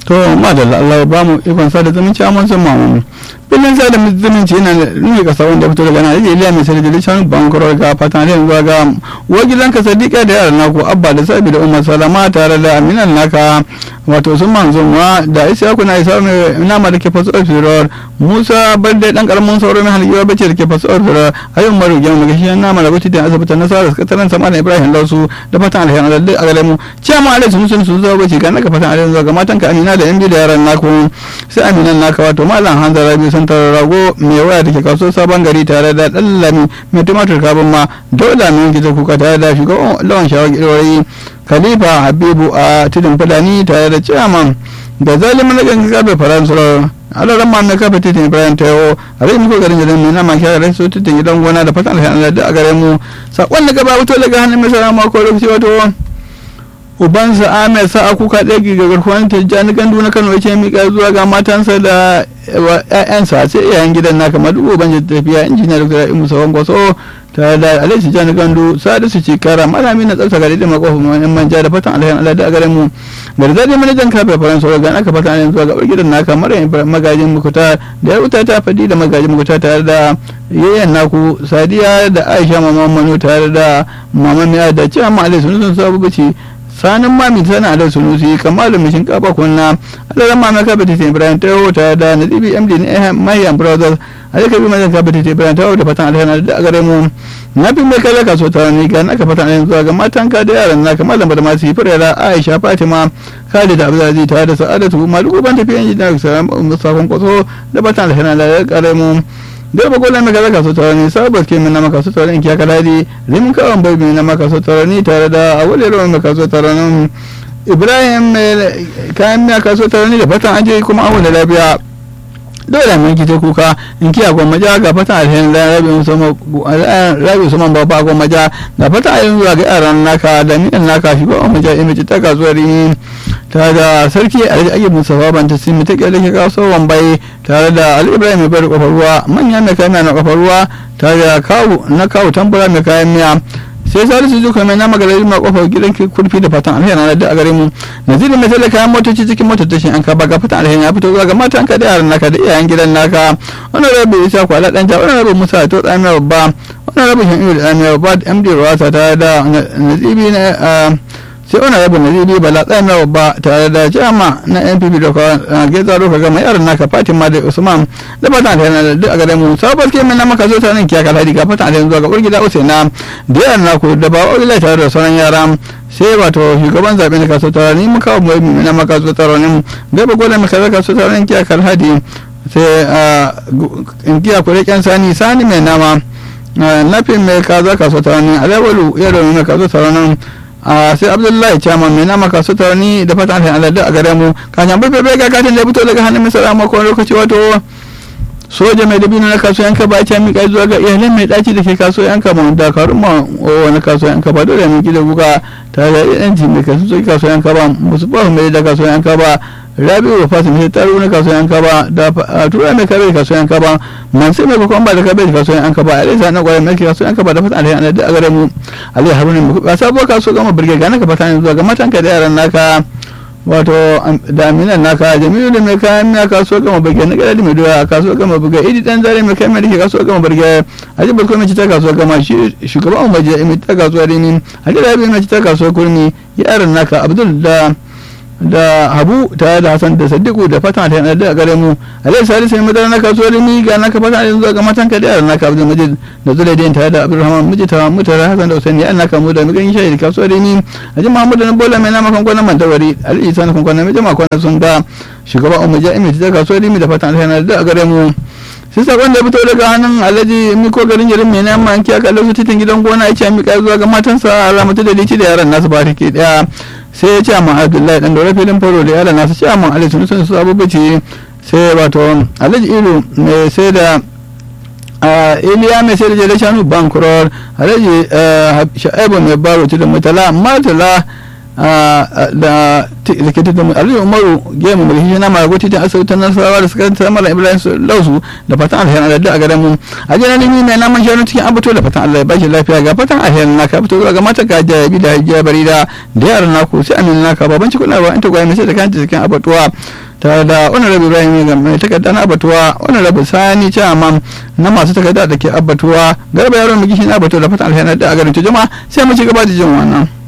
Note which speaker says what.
Speaker 1: to madalla Allah ba mu ikon sada zumunci amma sun mamu bilin sada zumunci yana nuna kasa wanda fito daga nan yake iliya mai sarki da shanu bankuro ga fatan da zuwa ga wajilan ka sadiqa da yaran naku abba da sabi da umar salama tare da aminan naka wato sun manzo ma da isa kuna isa mai nama da ke fasu ofiror musa balde dan karamin sauro mai halgiwa bace da ke fasu ofiror ayyun maru gyan daga shi nama da bacci da asibitin nasarar sakataren sama da ibrahim lausu da fatan alheri da duk a gare mu ciyama alai sun sun sun zo bace ga naka fatan alheri zuwa ga matanka amina da yan biyu da yaran naku sai aminan naka wato malam hanzar rabi sun tara rago mai waya da ke kaso sabon gari tare da dallami mai tumatur kabin ma dole mai gida kuka tare da shugaban lawan shawar gidorai khalifa habibu a tudun fulani tare da ciyaman da zalimin na gangan karfe faransa alaran ma mai kafa titin ibrahim tayo a rai muku garin jirin mai nama kyara rai so titin gidan gona da fatan alhamdulillah da a gare mu sakon da gaba wuto daga hannun mai sarama ko lokaci wato ubansa ahmed sa'a kuka ɗaya ga garkuwan tijjani gandu na kano ya mika zuwa ga matansa da ƴaƴansa sai iyayen gidan na kamar duk uban tafiya injiniya dr imu sawan gwaso tare da alai tijjani gandu sadisu cikara malami na tsarsa gari da makofin yan manja da fatan alhayan allah da a garin mu garzadi manajan kafe faransa wa ga naka fatan alhayan zuwa ga gidan naka mara magajin mukuta da ya wuta ta fadi da magajin mukuta tare da yayan naku sadiya da aisha mama manu tare da mama miya da cewa ma alai sun sun sabu bace sanin mami sana da sunusi kamalu mai shinkafa kunna alalan mami ka bata ibrahim ta ta da nadibi md na mayan brothers alaka bi mazan ka bata ibrahim ta da fatan alhana da gare mu na fi mai kaza kaso ta ne ga naka fatan alhana zuwa ga matan ka da yaran naka malam da masu yi furera aisha fatima khalid abdulaziz ta da sa'adatu maluku ban tafiyan jina musafan kwaso da fatan alhana da gare mu da ba gola maka zaka so tarani sabar ke min na maka so tarani kiya kaladi limin kawan bai min na maka so tarani tare da awale rawan maka so tarani ibrahim kayan miya ka so tarani da fatan aje kuma awon da lafiya dole mun kite kuka in kiya goma ja ga fatan alheri da rabi musamman rabi musamman babba goma ja ga fatan alheri zuwa ga yaran naka da miyan naka shi ba mu ja imiji ta kasuwar rini tare da sarki alhaji ayyub musafa ban ta simi ta kyale ke kaso wambai tare da ali ibrahim mai bari kofar ruwa manya mai kayan miya na kofar ruwa tare da kawu na kawu tambura mai kayan miya sai salisu zuka mai nama gari ma kofar gidan kurfi da fatan alheri na da a gare mu naziri mai tale kayan motoci cikin motar tashin an kaba ga fatan alheri ya fito zuwa ga matan ka da yaran naka da iyayen gidan naka wannan rabu isa kwala dan ja wannan rabu musa to tsamiya babba wannan rabu shan iyo da tsamiya babba md rawasa tare da nazibi na sai wani rabu na zidi bala tsayin na babba tare da jama na npp da kwa geza roka gama yaran naka fatima da usman da fatan da yana da a gare mu sabar ke na maka zo ta nan kiyaka ladi ga fatan da zuwa ga urgida usaina da yaran naku da ba wani tare da sauran yara sai wato shugaban zaɓe na kaso tara ni muka wa mai na maka zo tara ne gaba gwada maka zo kaso tara ne kiyaka ladi sai in kiya kure kyan sani sani mai nama nafin mai kaza kaso tara ne alawalu yaro mai kaso tara nan a sai abdullahi chairman mai nama kasu tarani da fatan alheri aladu a gare mu kan bai bai ga katin da fito daga hannun misala mako lokaci wato soja mai dabino na kaso yanka ba ta mika zuwa ga iyalan mai daci da ke kaso yanka ma da karun ma wani kaso yanka ba dole mai gida guga tare da yanci mai kaso sai kaso yanka ba musu ba mai da kaso yanka ba rabi wa fasim sai taro na kaso yanka ba da tura mai kabe kaso yanka ba man sai mai bakon ba da kabe kaso yanka ba alisa na kwarai mai kaso yanka ba da fatan alheri aladu a gare mu alai haruna mu ba sabuwar kaso gama birge ga naka fatan zuwa ga matanka da yaran naka wato da aminan naka jamilu da mai kayan miya kaso gama birge na gada mai doya kaso gama birge idi dan zare mai kayan miya da ke kaso gama birge haji barko mai ta kaso gama shi shugaban umar mai ta kaso rimi haji rabi mai ta kaso kurmi yaran naka abdul da da habu tare da hasan da sadiku da fatan ta yana da gare mu alai sari sai madara na kasuwar mi ga naka fatan yanzu ga matan ka da yaran naka abdul majid da zulaidin tare da abdulrahman miji ta mutara hasan da usaini an naka mu da mi ganin shayi kasuwar mi aji muhammadu na bola mai nama kan kwanan mantawari ali isa na kan kwanan mai jama'a kwanan sun ga shugaba umar jami'i ta kasuwar mi da fatan ta yana da gare mu sai sakon da fito daga hannun alhaji miko garin jirin mai nama an kiyaka lokacin titin gidan gona ya ce mika zuwa ga matansa alamatu da lici da yaran nasu ba ke daya sai ya ce amma abdullahi dan dore filin faro da yaran nasu ce amma alhaji sun sun su abubuwa sai wato alhaji ilu mai sai da iliya mai sai da jere shanu bankuror alhaji sha'ibu mai baro da mutala matala da ke tattama aliyu umaru gemu mai hijina mara gwati ta asibitin nasarawa da suka ta mala ibrahim lausu da fatan alherin da a garin mu a jana nimi mai naman shanu cikin abato da fatan allah ya bashi lafiya ga fatan alherin naka fito zuwa ga mata ka jayabi da hajiya barida da yaran naku sai amina naka baban cikin labaran in ta gwaya mai sai da kanta cikin abatuwa tare da wani rabu ibrahim ya mai takarda na abatuwa wani rabu sani chairman na masu takarda da ke abatuwa garba yaron mai gishi na abatuwa da fatan alherin da a garin ta jama'a sai mu ci gaba da jin wannan.